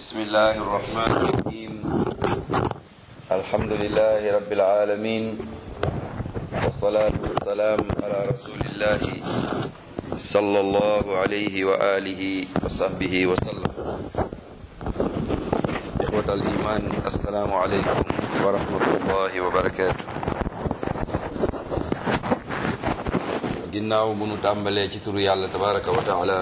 بسم الله الرحمن الرحيم الحمد لله رب العالمين والصلاة والسلام على رسول الله صلى الله عليه وآله وصحبه وسلم إخوة الإيمان السلام عليكم ورحمة الله وبركاته ginnaaw bu nu tàmbalee ci turu yàlla tabaraka wa taala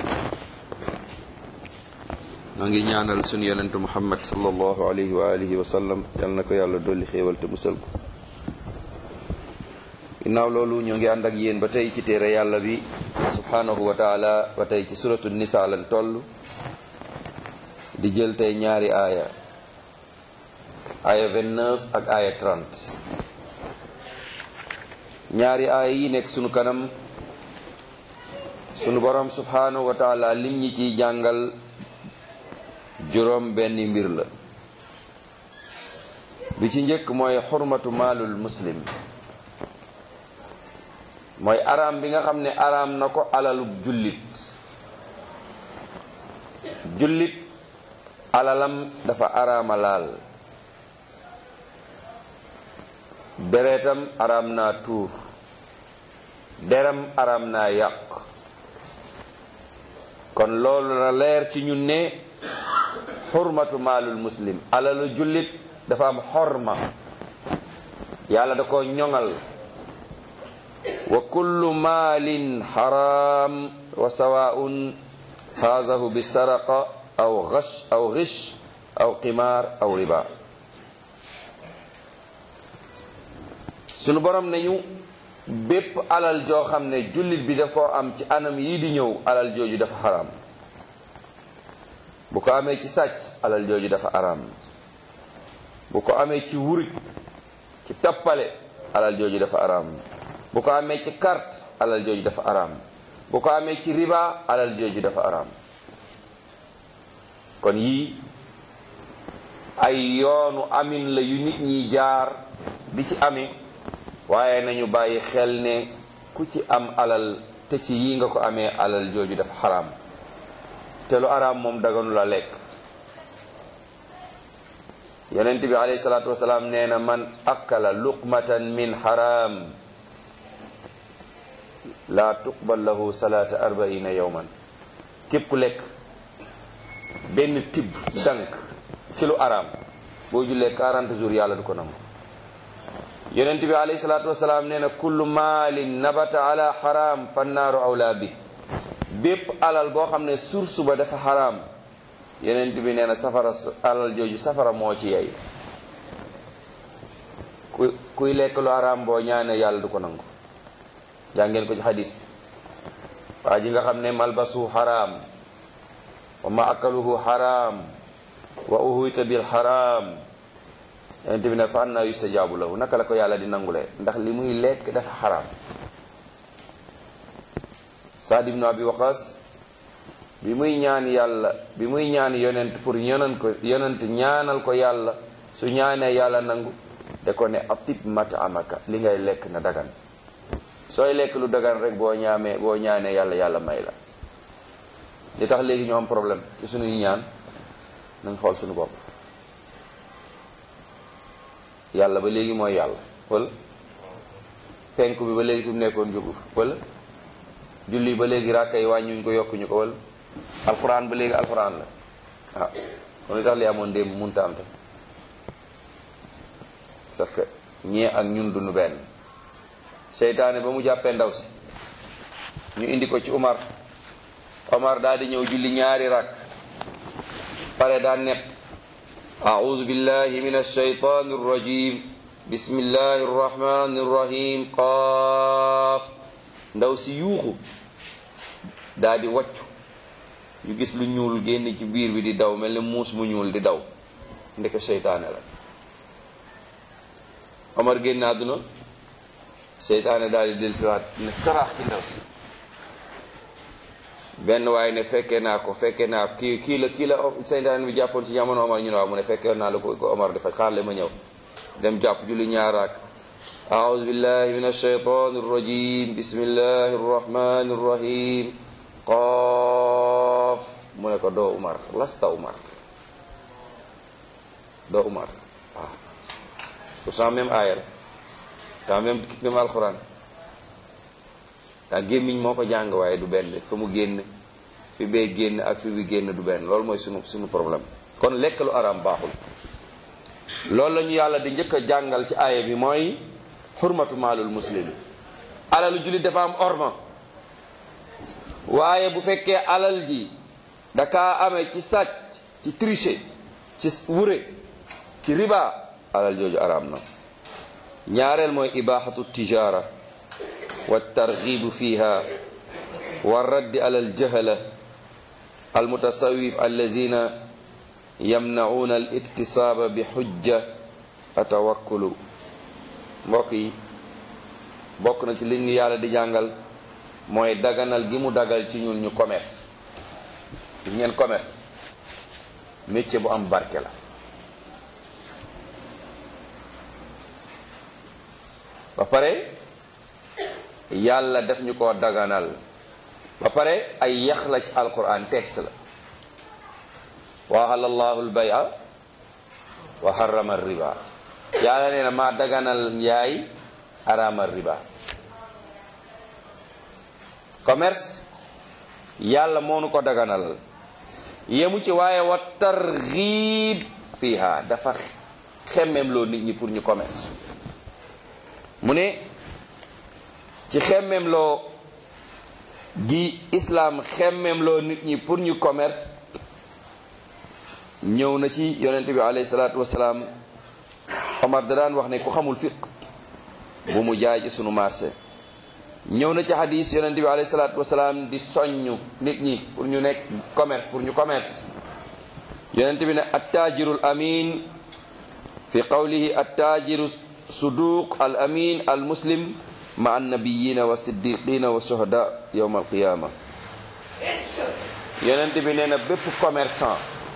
noo ngi ñaanal sunu yonentu muhammad sallallahu alayhi wa alihi wa sallam yal na ko yàlla dolli xéewal te musal ko ginnaaw loolu ñoo ngi ànd ak yéen ba tey ci téere yàlla bi subhanahu wa taala ba tey ci suratu nisa lan toll di jël tey ñaari aaya aaya 29 ak aaya 30 ñaari aaya yi nekk sunu kanam sunu borom subhanahu wa taala lim ñi ciy jàngal juróom benn mbir la bi ci njëkk mooy xurmatu maalul muslim mooy araam bi nga xam ne araam na ko alalub jullit jullit alalam dafa araama laal deretam araam naa tuur deram araam naa yàq kon loolu na leer ci ñun ne xurmatu maalul muslim alalu jullit dafa am xorma yàlla da ko ñoŋal wa kullu maalin xaraam wa sawaun xaazahu bi saraqa aw gash aw gish aw qimaar aw riba sunu borom nañu bépp alal joo xam ne jullit bi daf koo am ci anam yii di ñëw alal jooju dafa xaraam bu ko amee ci sàcc alal jooju dafa araam bu ko amee ci wuruj ci tappale alal jooju dafa araam bu ko amee ci carte alal jooju dafa araam bu ko amee ci riba alal jooju dafa araam kon yii ay yoonu amin la yu nit ñi jaar di ci amee waaye nañu bàyyi xel ne ku ci am alal te ci yii nga ko amee alal jooju dafa xaraam te lu araam moom daganu la lekk yonent bi alayhi salaatu wasalaam nee na man akala luqmatan min xaraam laa tuqbal lahu salaata arbaina yowman képp ku lekk benn tibb dank ci lu araam boo jullee 40 jours yàlla du ko nangu yonent bi alayhi salaatu wasalaam nee na kullu maalin nabata ala xaraam fannaaru awlaa bi bépp alal boo xam ne source ba dafa xaraam yonent bi nee na safara alal jooju safara moo ci yey ku kuy lekk lu xaraam boo ñaane yàlla du ko nangu jàngeen ko ci xadis bi waa ji nga xam ne malbasu xaraam wa ma akaluhu xaraam wa uhuyta bil xaraam yonent bi ne fa anna yustajaabu lahu naka la ko yàlla di nangule ndax li muy lekk dafa xaraam Saad ibnu Abi Waqas bi muy ñaan yàlla bi muy ñaan yonent pour yonent ko yonent ñaanal ko yàlla su ñaanee yàlla nangu de ko ne atib matamaka li ngay lekk na dagan sooy lekk lu dagan rek boo ñaamee boo ñaanee yàlla yàlla may la li tax léegi ñu am problème ci suñuy ñaan nañ xool suñu bopp yàlla ba léegi mooy yàlla wala penku bi ba léegi fi mu nekkoon jógu wala julli ba léegi ràkka yi wàññuñ ko yokkuñu ko wala alxuraan ba léegi alxuraan la waaw kon li tax li amoon démb munta am tam parce que ñee ak ñun duñu benn seytaane ba mu jàppee ndaw si ñu indi ko ci Umar Omar daal di ñëw julli ñaari rakk pare daa nepp أعوذ بالله من الشيطان الرجيم بسم الله الرحمن الرحيم قاف ndaw si yuuxu daal di wàccu ñu gis lu ñuul génn ci biir bi di daw mel ni muus mu ñuul di daw ndeke seytaane la Omar génn àdduna seytaane daal di dellusiwaat ne saraax ci ndaw si benn waaye ne fekkee naa ko fekkee naa ko kii kii la kii la seytaane bi jàppoon ci jamono Omar ñu ne waaw mu ne fekkee naa la ko ko Omar di faj xaar la ma ñëw dem jàpp julli ñaaraak أعوذ بالله من الشيطان الرجيم بسم الله الرحمن الرحيم قاف mu ne ko doo Umar lasta Umar doo Umar waaw pourtant même aaya la temps même même alxuraan tax gémmiñ moo ko jàng waaye du benn fa mu génn fi bee génn ak fi bi génn du benn loolu mooy sunu sunu problème kon lekk lu araam baaxul loolu la ñu yàlla di njëkk a jàngal ci aaya bi mooy xurmatu maalul muslim alalu jullit dafa am orma waaye bu fekkee alal ji dakaa amee ci sàcc ci tricher ci wure ci riba alal jooju araam na ñaareel mooy ibaaxatu tijaara wa targibu fiha wa raddi ala aljahala almutasawif allazina yamnauna al iktisaaba bi xujja atawakkulu mbokk yi bokk na ci li ñu yàlla di jàngal mooy daganal gi mu dagal ci ñun ñu commerce gis ngeen commerce métier bu am barke la ba pare yàlla def ñu ko daganal ba pare ay yax la ci alquran texte la wa ahalla allahu albaya wa harrama riba yàlla nee na maa daganal njaay arama riba commerce yàlla moo nu ko daganalal yemu ci waaye wa targhib fiha dafa xemmem loo nit ñi pour ñu commerce mu ne ci xemmem loo gi islam xemmem loo nit ñi pour ñu commerce ñëw na ci yonent bi alayhi salaatu wasalaam Omar da daan wax ne ku xamul fiq bu mu jaay ci sunu marché ñëw na ci hadis yonent bi alayhi salaatu wasalaam di soññ nit ñi pour ñu nekk commerce pour ñu commerce yonent bi ne attaajiru al amin fi qawlihi attaajiru suduq al amin al muslim ma annabiyina wa siddiqina wa shuhada yowma alqiyama yonent bi nee na bépp commerçant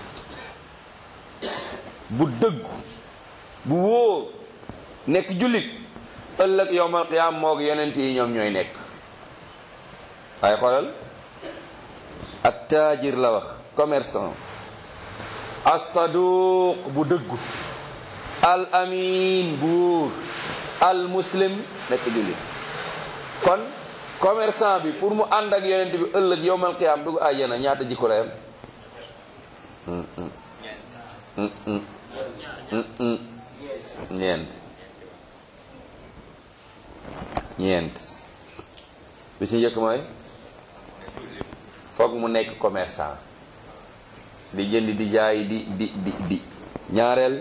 bu dëggu bu wóor nekk jullit ëllëg yowmal qiyaam moog yonent yi ñoom ñooy nekk waaye xoolal ak taajir la wax commerçant as-saduq bu dëggu al amin bu wóor al muslim nekk jullit kon commerçant bi pour mu ànd ak yonent bi ëllëg yowmal qiyaam dugg àjjana ñaata jikko la yam ñeent ñeent bi ci njëkk mooy foog mu nekk commerçant di jënd di jaay di di di di ñaareel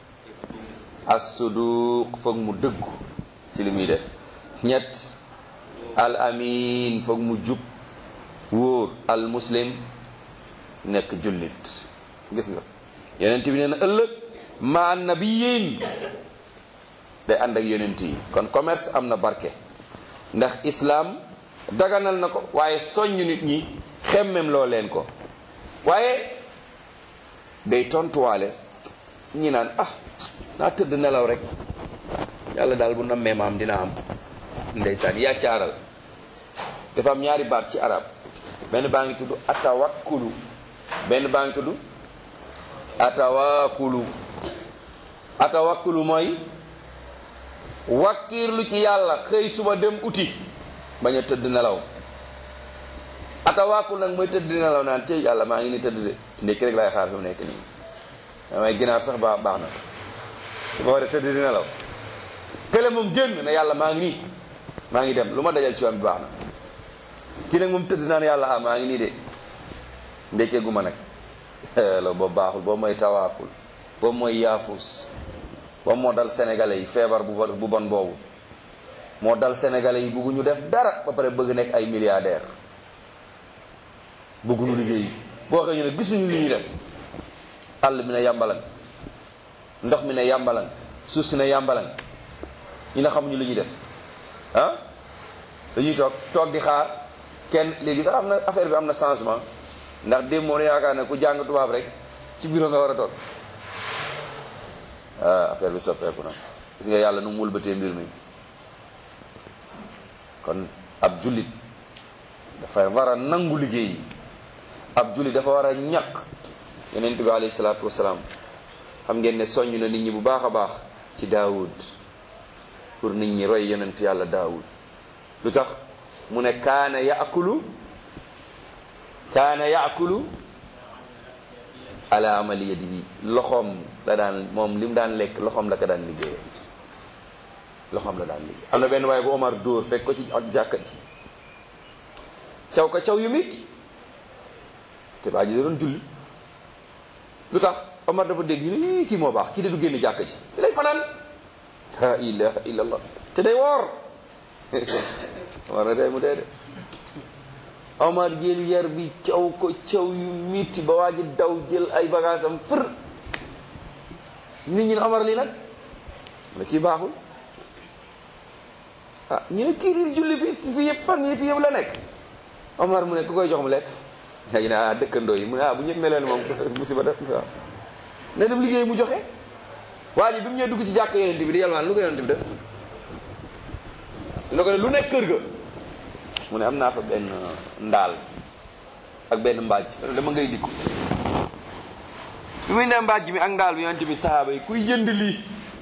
as-suduq foog mu dëggu ci li muy def ñett al amin foog mu jub wóor al muslim nekk jullit gis nga yonent bi nee na ëllëg ma nabiyin day ànd ak yonent yi kon commerce am na barke ndax islaam daganal na ko waaye soññ nit ñi xemmem loo leen ko waaye day tontuwaale ñi naan ah naa tëdd nelaw rek yàlla daal bu nammee maam dina am ndeysaan yaa caaral dafa am ñaari baat ci arab benn baa ngi tudd atawakkulu benn baa ngi tudd atawakkulu atawakkulu mooy wakkiirlu ci yàlla xëy suba dem uti bañ a tëdd nelaw atawakkul nag mooy tëdd nelaw naan ci yàlla maa ngi ni tëdd de ndekki rek laay xaar fi mu nekk nii damay ginaar sax baax baax na dafa war a tëdd di nelaw kële moom génn na yàlla maa ngi nii maa ngi dem lu ma dajal ci yoon bi baax na kii nag moom tëdd naan yàlla ah maa ngi nii de ndekkee gu ma nag loolu boobu baaxul boobu mooy tawaakul boobu mooy yaafus boobu moo dal sénégalais yi feebar bu bu bon boobu moo dal sénégalais yi bëgguñu def dara ba pare bëgg nekk ay milliardaire bëgguñu liggéey boo xëy ñu ne gisuñu li ñuy def àll bi ne yàmbalan ndox mi ne yàmbalan suuf si ne yàmbalan ñu ne xamuñu li ñuy def ah dañuy toog toog di xaar kenn léegi sax am na affaire bi am na changement ndax démb moo ne yaakaar ne ku jàng tubaab rek ci bureau nga war a toog ah affaire bi soppeeku na gis nga yàlla nu mu wëlbatee mbir mi kon ab jullit dafa war a nangu liggéey ab jullit dafa war a ñaq yonent bi alayhi salaatu wasalaam xam ngeen ne soññ na nit ñi bu baax a baax ci daawud pour nit ñi roy yonent yàlla daawud lu tax mu ne kaana yaakulu kaana yaakulu ala amali yadihi loxoom la daan moom li mu daan lekk loxoom la ko daan liggéeyee loxoom la daan liggéey am na benn waaye bu Omar dóor fekk ko ci ak jàkka ji caw ko caw yu mit te baa ji da doon julli lu tax Omar dafa dégg ñu ne kii moo baax kii de du génn jàkka ji fi lay fanaan la ilaha illallah te day woor Omar na day mu dee de Omar jël yar bi caw ko caw yu mitti ba waa ji daw jël ay bagage am fër nit ñi ne Omar lii nag mu ne kii baaxul ah ñu ne kii di julli fi fi yëpp fan yi fi yëpp la nekk Omar mu ne ku koy jox mu lekk léegi ne ah dëkkandoo yi mu ne ah bu ñëpp meloon moom musiba def waaw ne dem liggéey mu joxe waa ji bi mu ñëw dugg ci jàkk yonent bi di yalwaan lu ko yonent bi def lu ko ne lu nekk kër ga mu ne am naa fa benn ndaal ak benn mbaaj dama ngay dikku bi muy ne mbaaj mi ak ndaal bi yonent bi sahaaba yi kuy jënd lii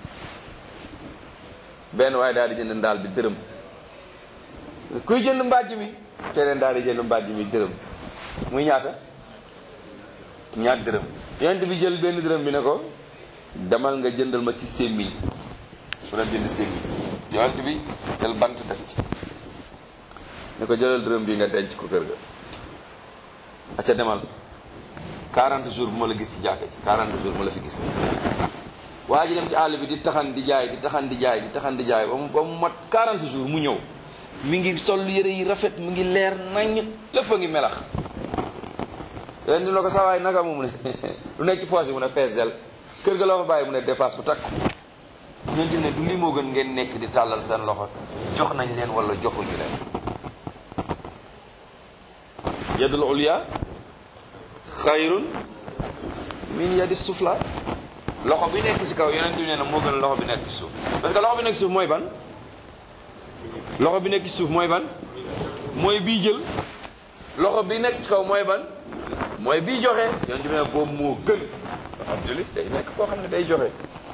benn waaye daal di jënd ndaal bi dërëm kuy jënd mbaaj mi keneen daal di jënd mbaaj mi dërëm muy ñaata ñaat dërëm yonent bi jël benn dërëm bi ne ko demal nga jëndal ma ci sémmiñ mu dem jënd sémmiñ yonent bi jël bant def ci ne ko jëlal dërëm bi nga denc ko kër ga aca demal 40 jours bu ma la gis ci jàkka ci 40 jours bu ma la fi gis waa ji dem ci àll bi di taxan di jaay di taxan di jaay di taxan di jaay ba mu ba mu mat 40 jours mu ñëw mi ngi sol yëre yi rafet mu ngi leer nañ lépp a ngi melax leen di la ko sawaay naka mu mu ne lu nekk ci foos yi mu ne fees del kër ga loo fa bàyyi mu ne dépasse bu takk ñun ci ne du lii moo gën ngeen nekk di tàllal seen loxo jox nañ leen wala joxuñu leen yadul ulya xayrun min yadi sufla loxo bi nekk ci kaw yonent bi nee na moo gën loxo bi nekk ci suuf parce que loxo bi nekk ci suuf mooy ban loxo bi nekk ci suuf mooy ban mooy bii jël loxo bi nekk ci kaw mooy ban mooy bii joxe yonent bi ne boobu moo gën ab jullit day nekk koo xam ne day joxe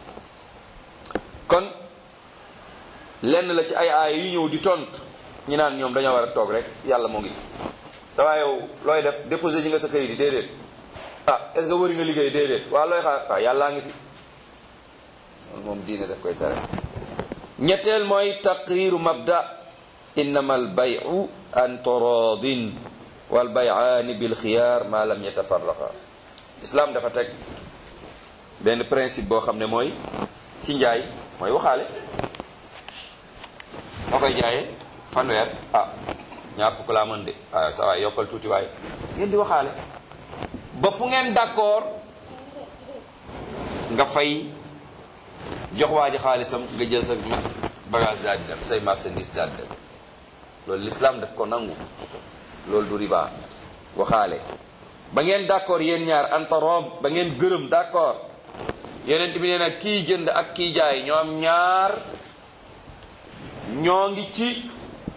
kon lenn la ci ay aaya yu ñëw di tontu ñi naan ñoom dañoo war a toog rek yàlla moo ngi fi sa waa yow looy def déposé ji nga sa kayit yi déedéet ah est ce que wëri nga liggéey déedéet waa looy xaar waaw yàllaa ngi fi loolu moom diine daf koy tere ñetteel mooy taqriru mabda innama al bayu an torodin wal bayaani bil xiyaar ma lam yatafarraqa islam dafa teg benn principe boo xam ne mooy ci njaay mooy waxaale moo koy jaayee fanweer ah ñaar fukk laa mën de waaye sa waay yokkal tuuti waaye ngeen di waxaale ba fu ngeen d'accord nga fay jox waa ji xaalisam nga jël sa bagage daal di dem say marchandise daal di dem loolu l'islam daf ko nangu loolu du riba waxaale ba ngeen d'accord yéen ñaar antarob ba ngeen gërëm d'accord yeneen bi nee na kii jënd ak kii jaay ñoom ñaar ñoo ngi ci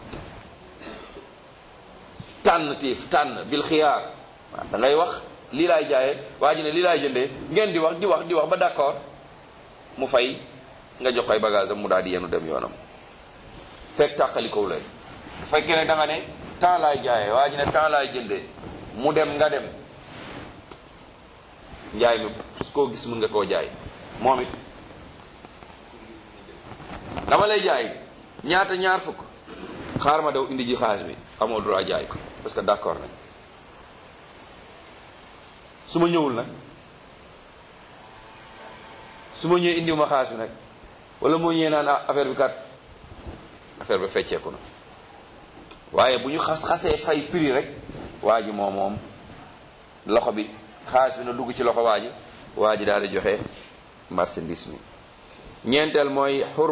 tànn tiif tànn bil xiyaar waaw da ngay wax lii laay jaayee waa ji ne lii laay jëndee ngeen di wax di wax di wax ba d'accord mu fay nga jox koy bagage am mu daal di yenu dem yoonam fekk tàqali kow leen bu fekkee ne da nga ne temps laay jaayee waa ji ne temps laay jëndee mu dem nga dem njaay mi su koo gis mën nga koo jaay moom it dama lay jaay ñaata ñaar fukk xaar ma daw indi ji xaalis bi amoo droit jaay ko parce que d'accord nañ su ma ñëwul nag su ma ñëwee indiwu ma xaalis bi nag wala moo ñëwee naan ah affaire bi kat affaire bi fecceeku na waaye bu ñu xas xasee fay prix rek waa ji moom moom loxo bi xaalis bi na dugg ci loxo waa ji waa ji daal di joxe marchandise mi ñeenteel mooy xur